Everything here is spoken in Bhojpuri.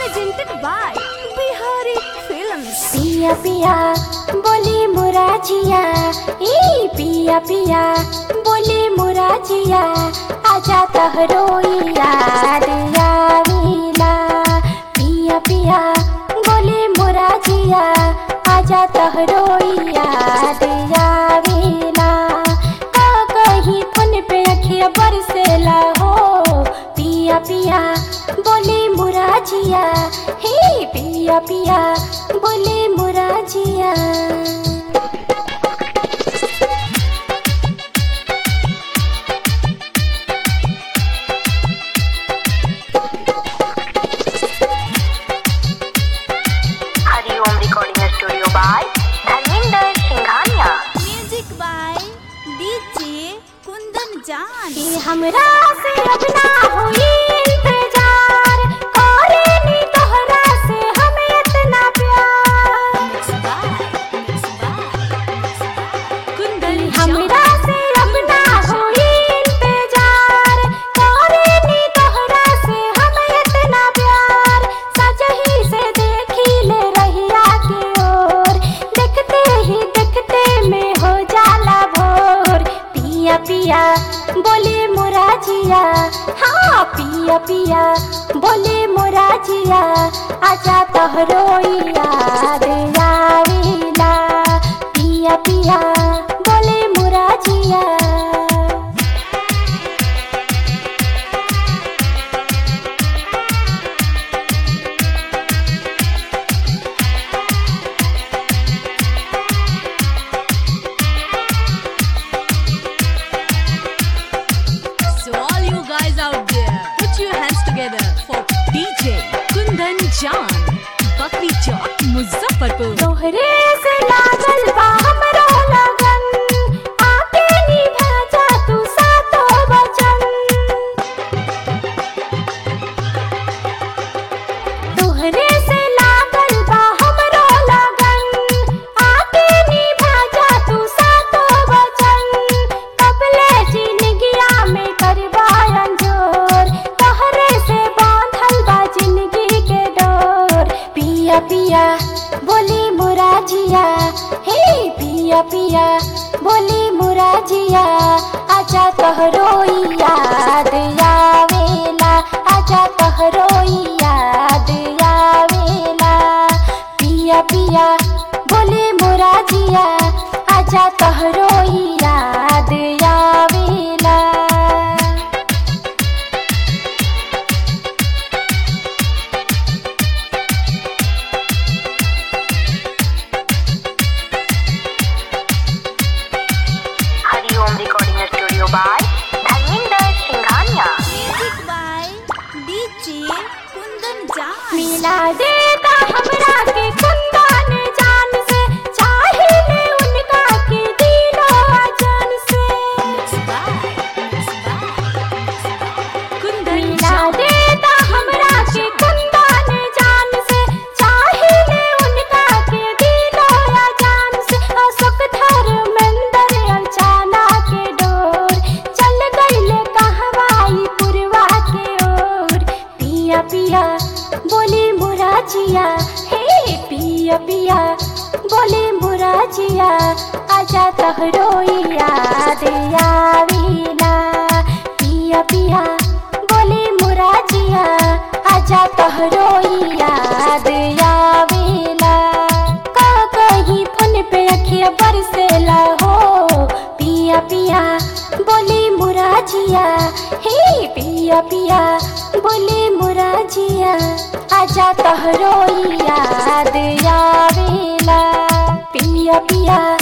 presented by Bihari Films. पिया पिया बोली मुराजिया ई पिया पिया बोली मुराजिया आजा तहरोई याद आवेला पिया पिया बोली मुराजिया आजा तहरोई याद आवेला का कहीं फोन पे अखिया बरसेला हो पिया पिया बोली मुराजिया हे पिया पिया बोली मुराजिया Hariom recording studio by Dharmendra Singhania Music by DJ Kundan Jan. कि हमरा से अब ना होई इंतजार करेनी तोहरा से हमें इतना प्यार Kundan हमरा से अब ना होई इंतजार करेनी तोहरा से हमें इतना प्यार सजही से देखी ले रहिया की ओर देखते ही देखते में हो जाला भोर पिया पिया बोले मुराजिया हाँ पिया पिया बोले मुराजिया आजा तोहरो याद आवेला पिया पिया बोले मुराजिया So all you guys out there, put your hands together for DJ Kundan Jan. Bakri Chowk, Muzaffarpur. तोहरे से लागल बा हमरो लगन आके निभा जा तू सातो वचन तोहरे से लागल बा हमरो लगन आके निभा जा तू सातो वचन कबले जिंदगिया में करबा अंजोर तोहरे से बांधल बा जिंदगी के डोर पिया पिया बोली मुराजिया हे पिया पिया बोली मुराजिया आजा तोहरो याद आवेला आजा तोहरो याद आवेला पिया पिया बोली मुराजिया आजा तोहरो याद आवेला Hariom recording studio by Dharmendra Singhania Music by DJ Kundan Jan. मिला देगा हमरा के कुंदन जान से चाहिए उनका के दिलो जान से Kundan मिला Jan. देगा हमरा के कुंदन जान से चाहिए उनका के दिलो जान से अशोक धर्मेंद्र अचाना के डोर चल गईले कहवाई पुरवा के ओर पिया पिया बोली मुराजिया हे पिया पिया बोली मुराजिया आजा तहरो याद आवेला पिया पिया बोली मुराजिया आजा तहरो याद आवेला का कहीं फोन पे अखिया बरसेला हो पिया पिया बोली मुराजिया हे पिया पिया बोली मुराजिया आजा तोहरो याद आवेला पिया पिया